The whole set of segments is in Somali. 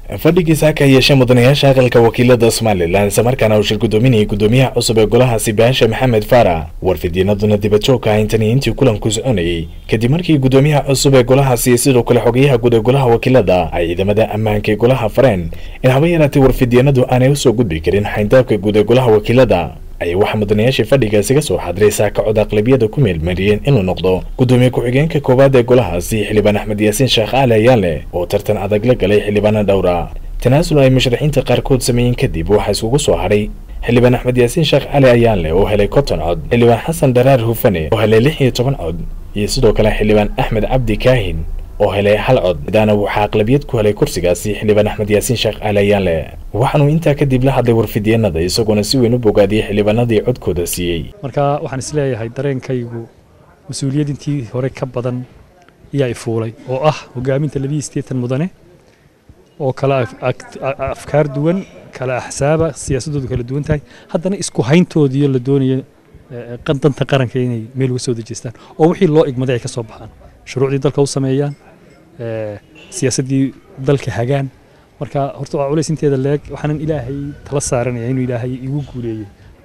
fadhigiisa ka yeeshay mudanayaasha aqalka wakiilada somalilan islamarkaana uu shir gudoominayay gudoomiyaha cusub ee golahaasi baasha maxamed faarax warfidyeenaduna dibadjoogka ah intani intii kulanku soconayay kadib markii gudoomiyaha cusub ee golahaasi sidoo kale xogeyaha guud ee golaha wakiilada ay ciidamada ammaanka ee golaha fareen in haba yaraatay warfidyeenadu aanay usoo gudbi karin xayndaabka guud ee golaha wakiilada ayaa waxaa mudanayaashii fadhigaasi ka soo xadiray saakacod aqlabiyada ku meelmariyeen inuu noqdo gudoomiye ku-xigeenka koowaad ee golahaasi xildhibaan axmed yaasiin sheekh cali ayaale oo tartan adag la galay xildhibaana dhowra tanaasul ay musharaxiinta qaarkood sameeyeen kadib waxaa iskugu soo hadhay xildhibaan axmed yaasiin sheekh cali ayaanle oo helay konton cod xildhibaan xasan dharaar hufane oo helay lix iyo toban cod iyo sidoo kale xildhibaan axmed cabdi kaahin oo helay hal cod midaana waxaa aqlabiyad ku helay kursigaasi xildhibaan axmed yaasiin sheekh cali ayaanle waxaanuu intaa kadib la hadlay warfidyeenada isagoona si weyn u bogaadiyey xildhibaanadii codkooda siiyey marka waxaan isleeyahay dareenkaygu mas-uuliyad intii hore ka badan ayaa i fuulay oo ah hogaaminta labiyi sideetan mudane oo kala afkaar duwan kala axsaaba siyaasadoodu kala duwan tahay haddana isku hayntoodiiyo la doonayo danta qaranka inay meel uga soo dejeystaan oo wixii loo igmaday ay ka soo baxaan shuruucdii dalka u sameeyaan siyaasaddii dalka hagaan marka horta waa culays inteeda leeg waxaanan ilaahay tala saaranaya inuu ilaahay igu guuleeyey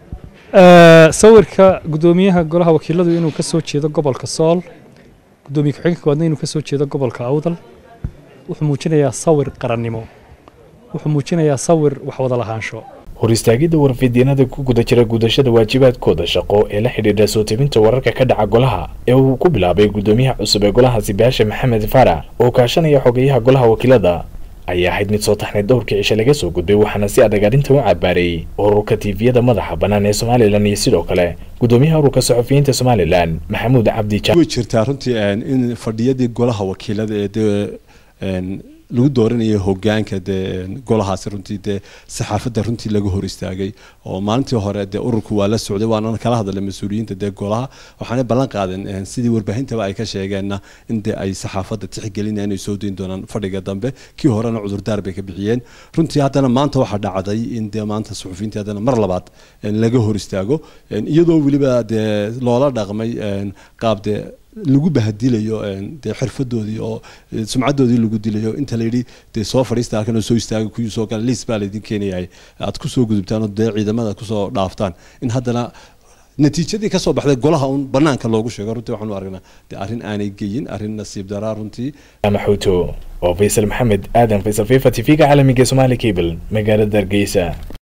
sawirka gudoomiyaha golaha wakiiladu inuu ka soo jeedo gobolka sool gudoomiye ku-xigeenka koowaadna inuu ka soo jeedo gobolka awdal wuxuu muujinayaa sawir qarannimo wuxuu muujinayaa sawir wax wada lahaansho hor istaagidda warfidyeenada ku guda jira gudashada waajibaadkooda shaqo ee la xidhiidha soo tebinta wararka ka dhaca golaha ee uu ku bilaabay gudoomiyaha cusub ee golahaasi baasha maxamed faarax oo kaashanaya xogeyaha golaha wakiilada ayaa ahayd mid soo taxnay dhowrkii cishe laga soo gudbay waxaana si adag arrintan u cabaareeyey ururka tiifiyada madaxa bannaan ee somalilan iyo sidoo kale gudoomiyaha ururka saxufiyiinta somalilan maxamuud cabdi way jirtaa runtii in fadhiyadii golaha wakiilada ee dee lagu dooranayo hogaanka dee golahaasi runtii dee saxaafadda runtii laga hor istaagay oo maalintii hore dee ururku waa la socday waana kala hadlay mas-uuliyiinta dee golaha waxaana ballan qaadeen sidii warbaahintaba ay ka sheegeenna in dee ay saxaafadda tixgelinayaan inay soo dayn doonaan fadhiga dambe kii horena cudurdaar bay ka bixiyeen runtii haddana maanta waxaa dhacday in dee maanta suxufiyiinta haddana mar labaad laga hor istaago iyadoo weliba dee loola dhaqmay qaab dee lagu bahadilayo dee xirfadoodii oo sumcadoodii lagu dilayo inta layidhi dee soo fadhiista halkan oo soo istaaga kuwii soo gala liis baa laydin keenayay aad kusoo gudubtaan oo dee ciidamada kusoo dhaaftaan in haddana natiijadii kasoo baxday golaha un banaanka loogu sheego runtii waxaanu aragnaa dee arrin aanay geyin arrin nasiib daraa runtii maxuuto oo faysal maxamed aadan faysal fifa t v-ga caalamiga somaali cable magaalada hargeysa